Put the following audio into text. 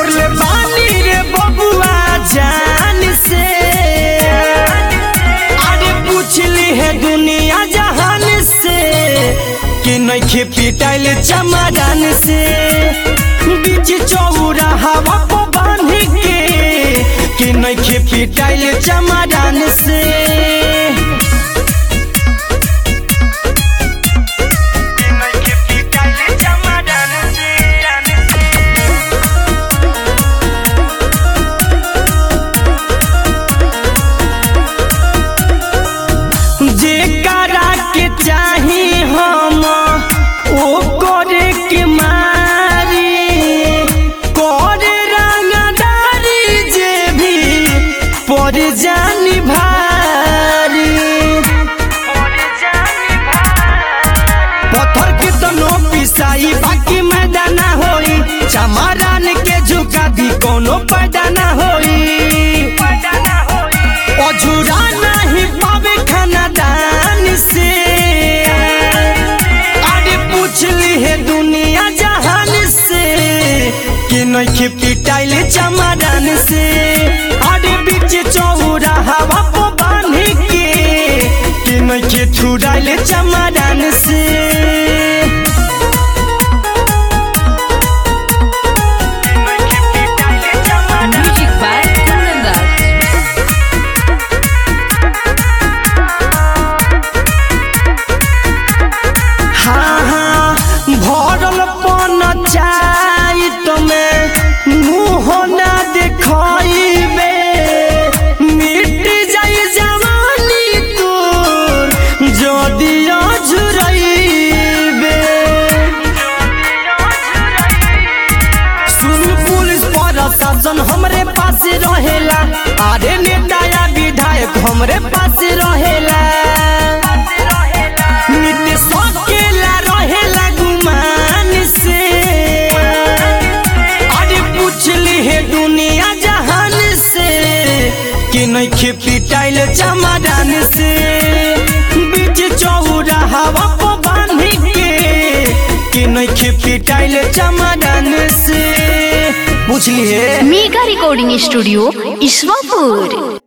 छोड़ले बानी रे बबुआ जान से अरे पूछली है दुनिया जहान से कि नइखे पिटाइल चमड़ान से बीच चौरा हवा को बांध के कि नइखे पिटाइल चमड़ान से जेकरा के चाही हम ओ करे के मारी करे रंगदारी जे भी पर जानी भारी पत्थर के तनो पिसाई बाकी मैदान होई चमारान के झुका भी कोनो पैदा ना होई अझुरा नहीं पावे खाना दान से अरे पूछली है दुनिया जहान से कि नइखे पिटाइल चमारान से अरे बीच चौरा हवा को बांध के कि नइखे छुड़ाइल चमारान से Music by Kundandas. हाँ हाँ भरल पन चाही तमे मुँह ना देखइबे मिट जाई जवानी तोर जदी अझुरइबे सुन पुलिस प्रशासन हमरे पास रहेला अरे नेता या विधायक हमरे पास रहेला नीतीश अकेला रहेला गुमान से अरे पूछली है दुनिया जहान से कि नइखे पिटाइल चमादान से बीच चौरा हवा को बांध के कि नइखे पिटाइल चमादान से पूछली है मेगा रिकॉर्डिंग स्टूडियो ईश्वरपुर